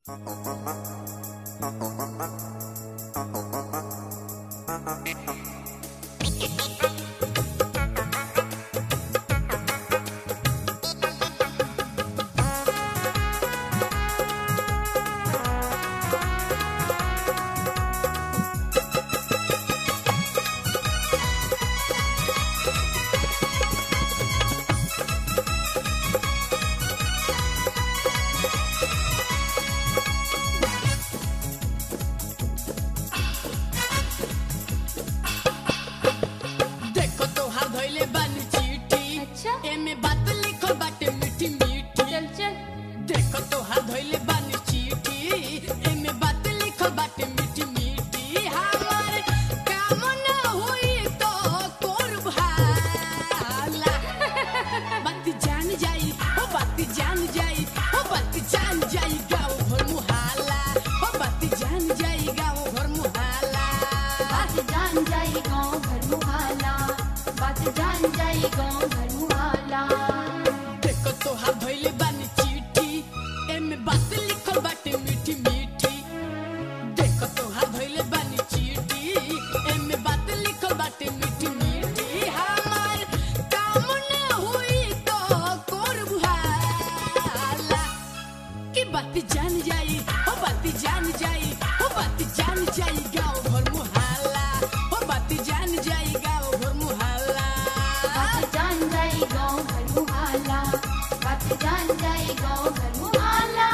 देखो तोहार धइले बानी चिट्ठी अच्छा। एमे बात लिखल बाटे मीठी मीठी चल चल देखो तोहार धइले बानी चिट्ठी एमे बात लिखल बाटे मीठी मीठी हमार काम ना होई तो करब हाला बात जान जाई ओ बात जान जाई ओ बात जान जाई गाँव भर मुहाला ओ बात जान जाई गाँव भर मुहाला बात जान जाई गाँव घर मुहाला बात जान जाई गाँव घर मुहाला देखो तोहार धइले बानी चिट्ठी एमे बात लिखल बाटे मीठी मीठी देखो तोहार धइले बानी चिट्ठी एमे बात लिखल बाटे मीठी मीठी हमार काम ना होई तो करब हाला की बात जान जाई ओ बात जान जाई ओ बात जान जाई गाँव भर मुहाला ओ बात जान जाई गाँव भर मुहाला बात जान जाई गाँव घर मुहाला बात जान जाई गाँव घर मुहाला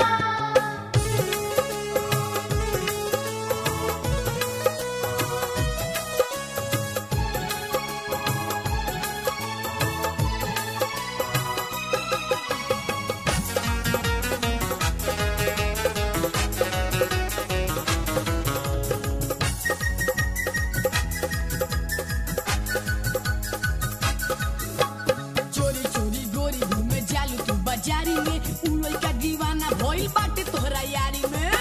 चोरी चोरी गोरी घूमे जालू तू बाजारी में उड़ल का दीवाना भइल बाटे तोहरा यारी में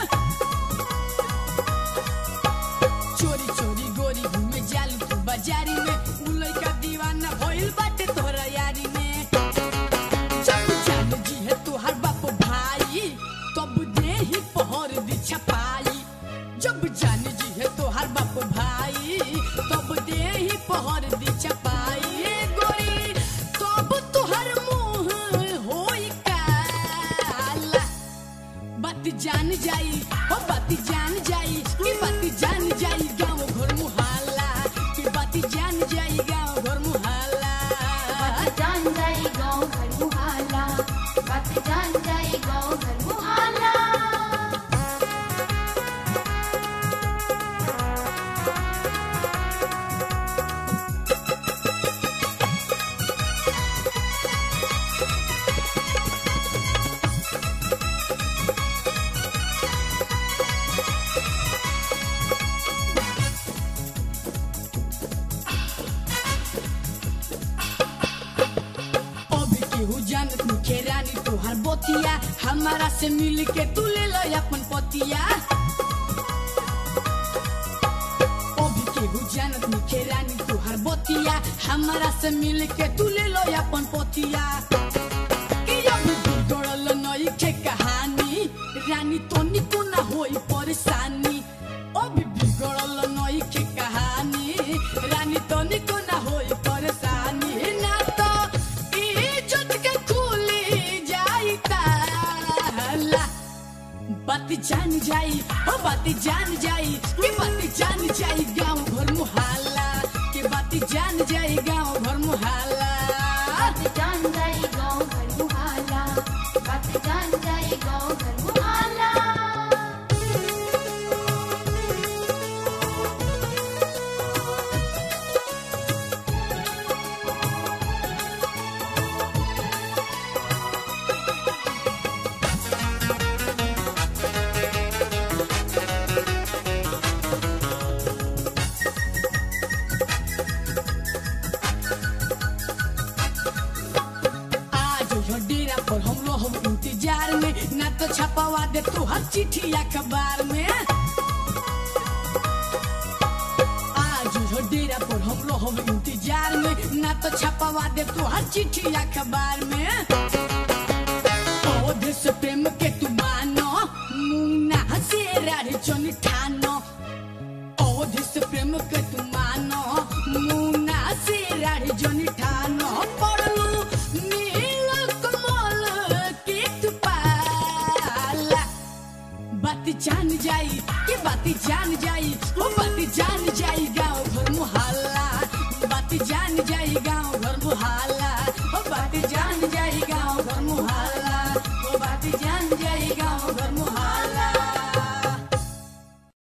चोरी चोरी गोरी घूमे जालू तू बाजारी में उड़ल का दीवाना भइल बाटे तोहरा यारी में जब जान जी है तोहर बाप भाई तब दे ही पहर दी छपाई जब जान जी है तोहर बाप भाई तब दे ही पहर दी छपाई गोरी तब तोहर मुंह होई काला बात जान जाई ओ बात जान जाई की बात जान जाई गाँव घर मुहाला की बात जान जाई गाँव घर मुहाला बात जान जाई गाँव घर मुहाला बात जान जाई गाँव घर मुहाला अभी केहू जानत मुखे रानी तोहार बतिया हमारा से मिल के तू ले लो अपन पतिया अभी केहू जानत मुखे रानी तोहार बतिया हमारा से मिल के तू ले लो अपन पतिया कि अभी बिगड़ल नई के कहानी रानी तो निको ना होई परेशानी अभी बिगड़ल नई के कहानी रानी तो निको ना होई परेशानी ना तो इज्जत के खुली जाई ताला बात जान जाई ओ बात जान जाई की बात जान जाई गाँव भर मुहाला की बात जान जाई गाँव भर मुहाला बात जान जाई गाँव घर मुहाला बात जान जाई गाँव घर मुहाला आज यो डेरा पर हम रहब इंतजार में ना तो छपवा दे तू हर चिट्ठी अखबार में आज यो डेरा पर हम रहब इंतजार में ना तो छपवा दे तू हर चिट्ठी अखबार में पौधे से प्रेम के तू मानो मुंह से राढ़ी चोनी ठानो अवधि से प्रेम के तू मानो मुना से राढ़ी जोनी ठानो पड़लू नील कमल के तू पाला बाती जान जाई के बाती जान जाई ओ बाती जान जाई गाँव घर मुहल्ला बाती जान जाई गाँव घर मुहल्ला